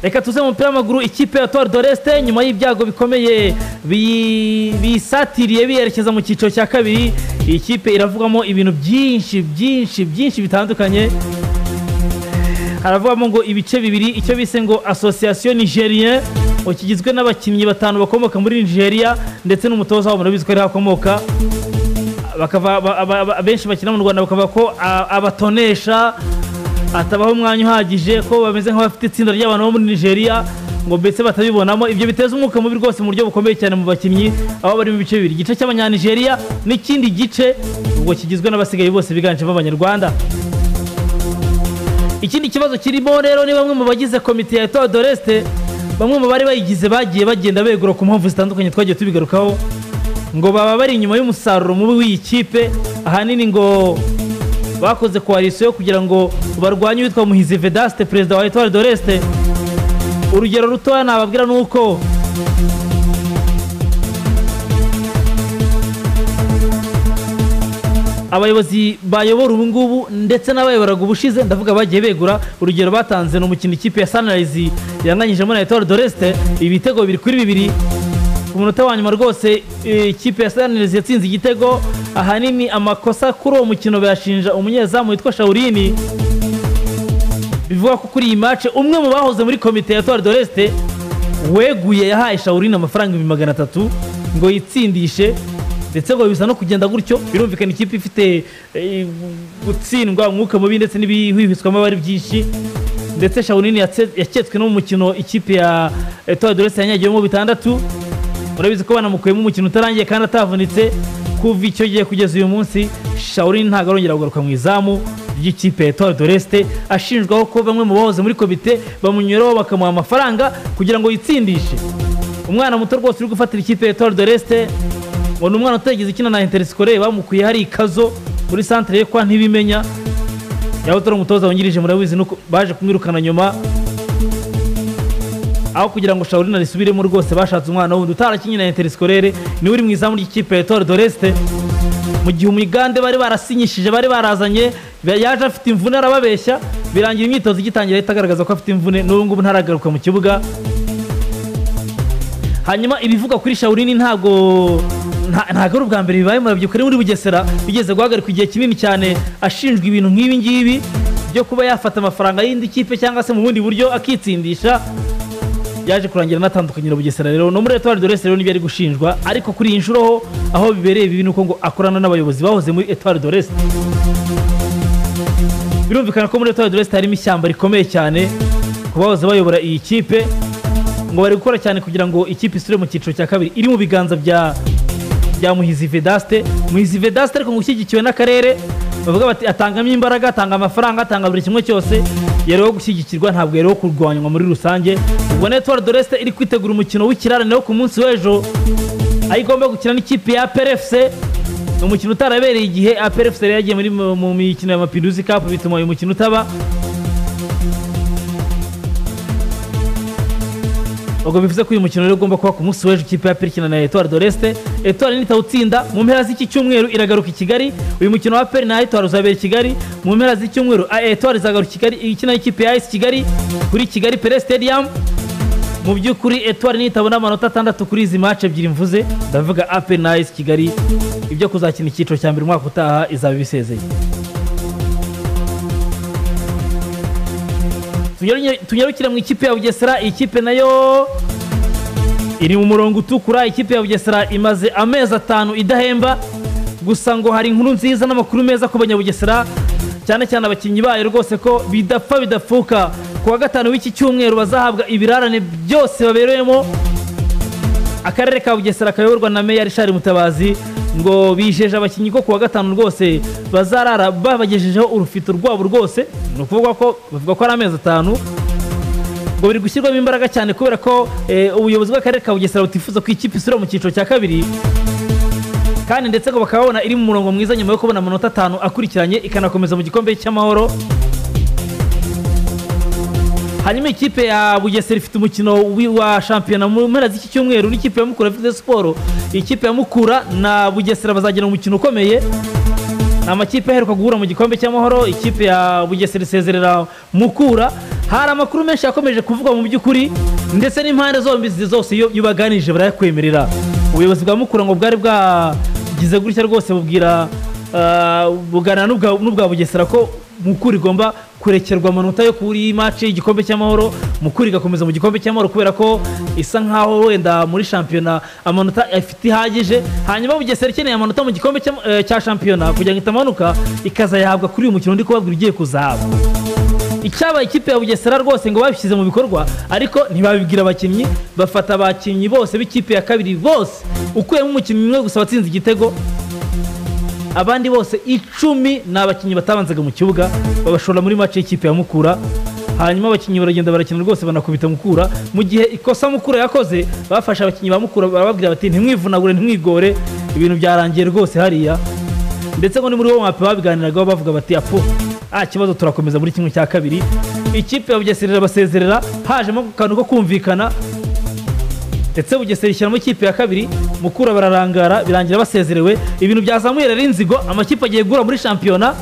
reka tuze mu mupira w'amaguru ikipe ya tuwari doreste nyuma y'ibyago bikomeye bisatiriye biyerekeza mu cyiciro cya kabiri iyi kipe iravugamo ibintu byinshi byinshi byinshi bitandukanye haravugamo ngo ibice bibiri icyo bise ngo asosiyasiyo nigerien kigizwe n'abakinnyi batanu bakomoka muri nigeria ndetse n'umutoza wabo murabizi ko ariho akomoka benshi bakina mu rwanda bakavuga ko abatonesha atabaho umwanya uhagije ko bameze nk'abafite itsinda ry'abantu bo muri nigeria ngo mbese batabibonamo ibyo biteza umwuka mubi rwose mu buryo bukomeye cyane mu bakinnyi aho bari mu bice bibiri igice cy'abanyanigeria n'ikindi gice ubwo kigizwe n'abasigaye bose biganjemo abanyarwanda ikindi kibazo kirimo rero ni bamwe mu bagize komite ya etoile doreste bamwe mu bari bayigize bagiye bagenda begura ku mpamvu zitandukanye twagiye tubigarukaho ngo baba bari inyuma y'umusaruro mubi w'iyi kipe ahanini ngo bakoze koalisiyo kugira ngo barwanye uwitwa muhizi vedaste perezida wa etoile doreste urugero rutoya nababwira ni uko abayobozi bayobora ubu ngubu ndetse n'abayoboraga ubushize ndavuga bagiye begura urugero batanze ni umukino ikipe ya sanirayizi yanganyijemo na etoile doreste ibitego bibiri kuri bibiri ku munota wa nyuma rwose ikipe ya sanirayizi yatsinze igitego ahanini amakosa kuri uwo mukino bayashinja umunyezamu witwa shawurini bivuga ko kuri iyi mace umwe mu bahoze muri komite ya tuwari doreste weguye yahaye shawurini amafaranga ibihumbi magana atatu ngo yitsindishe ndetse ngo bisa no kugenda gutyo birumvikana ikipe ifite gutsindwa umwuka mubi ndetse n'ibihwihwiswamo aba ari byinshi ndetse shawurini yaketswe no mu mukino ikipe ya tuwari doreste yanyagiwemo bitandatu murabizi ko banamukuyemo umukino utarangiye kandi atavunitse kuva icyo gihe kugeza uyu munsi shawurini ntabwo arongera kugaruka mu izamu ry'ikipe ya etoile doreste ashinjwaho ko bamwe mu bahoze muri komite bamunyuraho bakamuha amafaranga kugira ngo yitsindishe umwana muto rwose uri gufatira ikipe ya etoile doreste ngo ni umwana utagize ikina na interisikore bamukuye hari ikazo muri santire ye kwa ntibimenya yaba utari umutoza wungirije murabizi nuko baje kumwirukana nyuma aho kugira ngo shawurina risubiremo rwose bashatse umwana wundi utarakinnye na interisikore niwe uri mu izamu ry'ikipe ya etoile doreste mu gihe umugande bari barasinyishije bari barazanye yaje afite imvune arababeshya birangira imyitozo igitangira ahita agaragaza ko afite imvune n'ubu ngubu ntaragaruka mu kibuga hanyuma ibivugwa kuri shawurini ntabwo ntabwo ari ubwa mbere bibaye murabyuka ari muri bugesera bigeze guhagarikwa igihe kinini cyane ashinjwa ibintu nk'ibi ngibi byo kuba yafata amafaranga y'indi kipe cyangwa se mu bundi buryo akitsindisha yaje kurangira anatandukanye na bugesera rero no muri etoile de reste rero nibyo ari gushinjwa ariko kuri iyi nshuro ho aho bibereye bibi ni uko ngo akorana n'abayobozi bahoze muri etoile de reste birumvikana ko muri etoile de reste harimo ishyamba rikomeye cyane ku bahoze bayobora iyi kipe ngo bari gukora cyane kugira ngo ikipe isure mu cyiciro cya kabiri iri mu biganza bya bya muhizi vedaste muhizi vedaste ariko ngo ushyigikiwe n'akarere bavuga bati atangamo imbaraga atanga amafaranga atanga buri kimwe cyose yariho gushyigikirwa ntabwo yariho kurwanywa muri rusange ubwo netwari doreste iri kwitegura umukino w'ikirarane wo ku munsi w'ejo aho igomba gukina n'ikipe ya aperefuse ni umukino utarabereye igihe aperefuse yari yagiye muri mu mikino ya mapiruzi kapu bituma uyu mukino utaba ubwo bivuze ko uyu mukino rero ugomba kuba ku munsi w'ejo ikipe ya peri ikina na etuwari doreste etuwari nitawutsinda mu mpera z'iki cyumweru iragaruka i kigali uyu mukino wa peri na etuwari uzabera i kigali mu mpera z'icyumweru etuwari izagaruka i kigali ikina ikipe ya ayisi kigali kuri kigali pere stadium mu by'ukuri etuwari nitabona amanota atandatu kuri izi mace ebyiri mvuze ndavuga aperi na ayisi kigali ibyo kuzakina icyiciro cya mbere umwaka utaha izaba ibisezeye tunyarukire mu ikipe ya bugesera iyi kipe nayo iri mu murongo utukura ikipe ya bugesera imaze amezi atanu idahemba gusa ngo hari inkuru nziza n'amakuru meza ku banyabugesera cyane cyane abakinnyi bayo rwose ko bidapfa bidapfuka ku wa gatanu w'iki cyumweru bazahabwa ibirarane byose babereyemo akarere ka bugesera kayoborwa na meya rishari mutabazi ngo bijeje abakinnyi ko ku wa gatanu rwose bazarara babagejejeho urufito rwabo rwose ni ukuvuga ko bavuga ko ari amezi atanu ngo biri gushyirwamo imbaraga cyane kubera ko ubuyobozi bw'akarere ka bugesera butifuza ko ikipe isura mu cyiciro cya kabiri kandi ndetse ngo bakaba babona iri mu murongo mwiza nyuma yo kubona amanota atanu akurikiranye ikanakomeza mu gikombe cy'amahoro hanyuma ikipe ya bugesera ifite umukino wa shampiyona mu mpera z'iki cyumweru n'ikipe ya mukura ifite siporo ikipe ya mukura na bugesera bazagena umukino ukomeye amakipe aheruka guhura mu gikombe cy'amahoro ikipe ya bugesera isezerera mukura hari amakuru menshi yakomeje kuvugwa mu by'ukuri ndetse n'impande zombi izi zose iyo iyo baganirije barayakwemerera ubuyobozi bwa mukura ngo bwari bwagize gutya rwose bubwira ah, bugana n'ubwa n'ubwa bugesera ko mukura igomba kurekerwa amanota yo kuri maci y'igikombe cy'amahoro mukura igakomeza mu gikombe cy'amahoro kubera ko isa nkaho wenda muri shampiyona amanota afite ihagije hanyuma bugesera ikeneye amanota mu gikombe cy'am- eh, cya shampiyona kugira ngo itamanuka ikazayahabwa kuri uyu mukino ndi kubabwira ugiye kuzahaba icyaba ikipe ya bugesera rwose ngo babishyize mu bikorwa ariko ntibabibwira abakinnyi bafata abakinnyi bose b'ikipe ya kabiri bose ukuyemo umukinnyi umwe gusa watsinze igitego abandi bose icumi ni abakinnyi batabanzaga mu kibuga babashora muri mace y'ikipe ya mukura hanyuma abakinnyi baragenda barakina rwose banakubita mukura mu gihe ikosa mukura yakoze bafashe abakinnyi ba mukura barababwira bati ntimwivunagure ntimwigore ibintu byarangiye rwose hariya ndetse ngo ni muri bo mwape babiganiragaho bavuga bati apo nta kibazo turakomeza muri kimwe cya kabiri ikipe ya bugesera basezerera hajemo akantu ko kumvikana ndetse bugesera ishyiramo ikipe ya kabiri mukura bararangara birangira basezerewe ibintu byazamuye rero inzigo amakipe agiye guhura muri shampiyona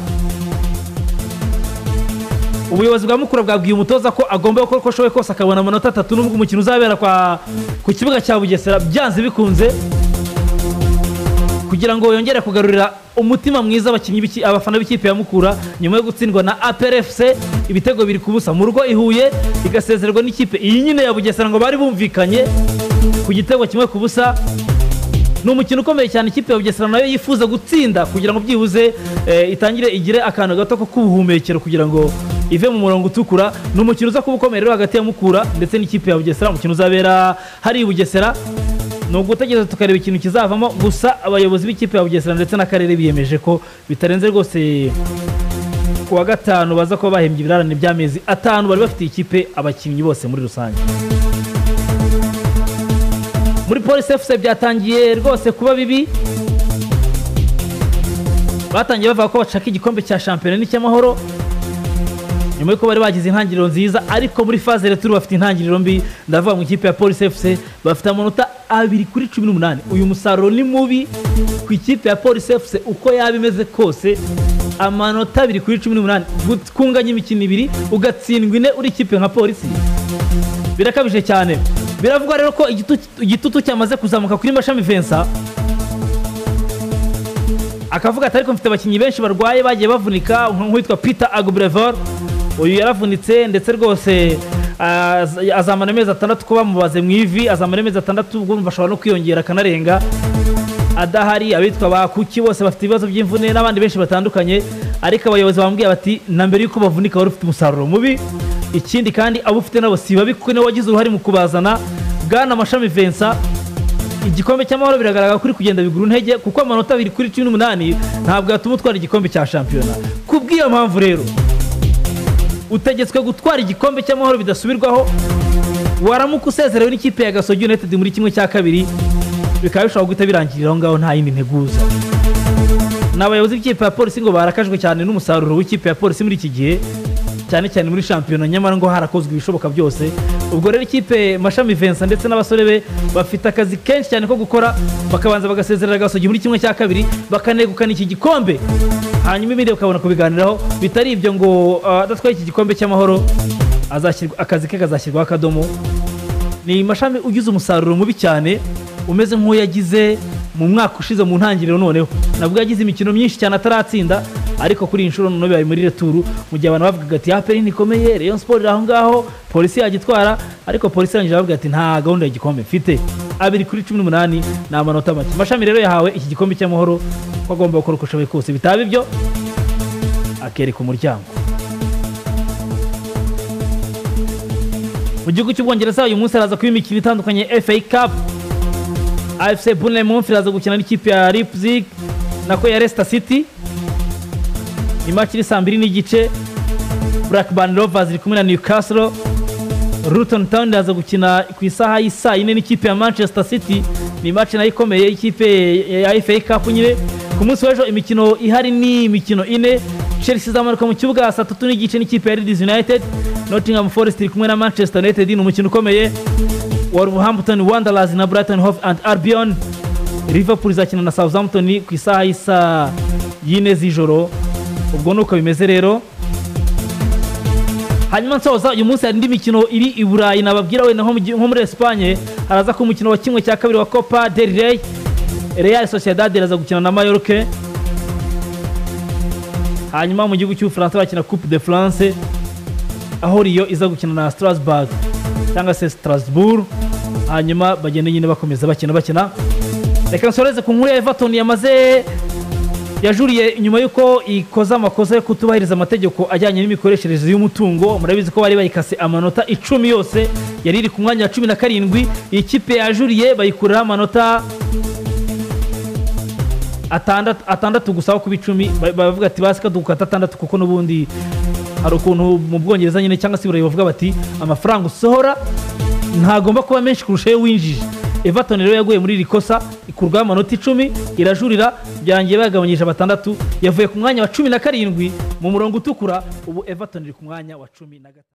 ubuyobozi bwa mukura bwabwiye umutoza ko agomba gukora uko ashoboye kose akabona amanota atatu nubwo umukino uzabera kwa ku kibuga cya bugesera byanze bikunze kugira ngo yongere kugarurira umutima mwiza abakinnyi b'iki- abafana b'ikipe ya mukura nyuma yo gutsindwa na APRFC ibitego biri ku busa mu rugo i Huye igasezererwa n'ikipe iyi nyine ya Bugesera ngo bari bumvikanye ku gitego kimwe ku busa ni umukino ukomeye cyane ikipe ya Bugesera nayo yifuza gutsinda kugira ngo byibuze eh, itangire igire akantu gato ko kubuhumekero kugira ngo ive mu murongo utukura ni umukino uza kuba ukomeye rero hagati ya Mukura ndetse n'ikipe ya Bugesera umukino uzabera hari i Bugesera ni ugutegereza tukareba ikintu kizavamo gusa abayobozi b'ikipe ya Bugesera ndetse n'akarere biyemeje ko bitarenze rwose ku wa gatanu baza kuba bahembye ibirarane by'amezi atanu bari bafitiye ikipe abakinnyi bose muri rusange muri polisi efuse byatangiye rwose kuba bibi batangiye bavuga ko bashaka igikombe cya shampiyona n'icy'amahoro nyuma y'uko bari bagize intangiriro nziza ariko muri faze returu bafite intangiriro mbi ndavuga mu ikipe ya polisi efuse bafite amanota abiri kuri cumi n'umunani uyu musaruro ni mubi ku ikipe ya polisi efuse uko yaba imeze kose amanota abiri kuri cumi n'umunani gut- kunganya imikino ibiri ugatsindwa ine uri ikipe nka polisi birakabije cyane biravugwa rero ko igitutu- igitutu cyamaze kuzamuka kuri mashami vensa akavuga ati ariko mfite abakinnyi benshi barwaye bagiye bavunika nk- nk'uwitwa peter agubrevor uyu yaravunitse ndetse rwose az- azamara amezi atandatu ko bamubaze mu ivi azamara amezi atandatu ubwo bumva ashobora no kwiyongera akanarenga adahari abitwa ba kuki bose bafite ibibazo by'imvune n'abandi benshi batandukanye ariko abayobozi bambwiye bati na mbere y'uko bavunika wari ufite umusaruro mubi ikindi kandi abo ufite nabo si babi kuko niwe wagize uruhare mu kubazana bwana mashami vensa igikombe cy'amahoro biragaragara kuri kugenda bigura intege kuko amanota abiri kuri cumi n'umunani ntabwo yatuma utwara igikombe cya shampiyona ku bw'iyo mpamvu rero utegetswe gutwara igikombe cy'amahoro bidasubirwaho waramuka usezerewe n'ikipe ya gasogi united muri kimwe cya kabiri bikaba bishobora guhita birangirira aho ngaho nta yindi nteguza ni abayobozi b'ikipe ya polisi ngo barakajwe cyane n'umusaruro w'ikipe ya polisi muri iki gihe cyane cyane muri shampiyona nyamara ngo harakozwe ibishoboka byose ubwo rero ikipe mashami vensa ndetse n'abasore be bafite akazi kenshi cyane ko gukora bakabanza bagasezerera gasogi muri kimwe cya kabiri bakanegukana iki gikombe hanyuma ibindi bakabona kubiganiraho bitari ibyo ngo ah, adatwaye iki gikombe cy'amahoro azashyirwa- akazi ke kazashyirwaho akadomo ni mashami ugize umusaruro mubi cyane umeze nk'uwo yagize mu mwaka ushize mu ntangiriro noneho nabwo yagize imikino myinshi cyane ataratsinda ariko kuri iyi nshuro noneho bibaye muri returu mu gihe abantu bavugaga ati aperi ntikomeye rayon siporo iri aho ngaho polisi yagitwara ariko polisi irangije bavuga ati nta gahunda y'igikombe mfite abiri kuri cumi n'umunani ni amanota make mashami rero yahawe iki gikombe cy'amahoro ko agomba gukora uko ashoboye kose bitaba ibyo akereka umuryango mu gihugu cy'ubwongereza uyu munsi haraza kuba imikino itandukanye FA Cup AFC Bournemouth iraza gukina n'ikipe ya Leipzig nako ya Leicester City imaki iri saa mbiri n'igice Blackburn Rovers iri kumwe na Newcastle Luton Town iraza gukina ku isaha y'isaa yine n'ikipe ya Manchester City ni imaki nayo ikomeye y'ikipe ya FA Cup nyine ku munsi w'ejo imikino ihari ni imikino ine Chelsea izamanuka mu kibuga saa tatu n'igice n'ikipe ya Leeds United Nottingham Forest iri kumwe na Manchester United ni umukino ukomeye Wolverhampton Wanderers na Brighton Hove and Albion Liverpool izakina na Southampton ku isaha y'isaa y'ine z'ijoro ubwo ni uko bimeze rero hanyuma nsoza uyu munsi hari indi mikino iri i burayi nababwira wenda nko mu gi- nko muri esipanye haraza ko umukino wa kimwe cya kabiri wa copa del rey real sociedad iraza gukina na mayoruke hanyuma mu gihugu cy'ubufaransa bakina coupe de france aho riyo iza gukina na strasbourg cyangwa se strasbourg hanyuma bagenda nyine bakomeza bakina bakina reka nsoreze ku nkuru ya everton yamaze yajuriye nyuma y'uko ikoze amakosa yo kutubahiriza amategeko ajyanye n'imikoreshereze y'umutungo murabizi ko bari bayikase amanota icumi yose yari iri ku mwanya wa cumi na karindwi iyi kipe yajuriye bayikuriraho amanota atandatu atandatu gusa aho kuba icumi ba- baravuga ati basi kadukata atandatu kuko n'ubundi hari ukuntu mu bwongereza nyine cyangwa se i burayi bavuga bati amafaranga usohora ntagomba kuba menshi kurusha ayo winjije everton rero yaguye muri iri kosa ikurwaho amanota icumi irajurira byarangiye bayagabanyije batandatu yavuye ku mwanya wa cumi na karindwi mu murongo utukura ubu everton iri ku mwanya wa cumi na gatatu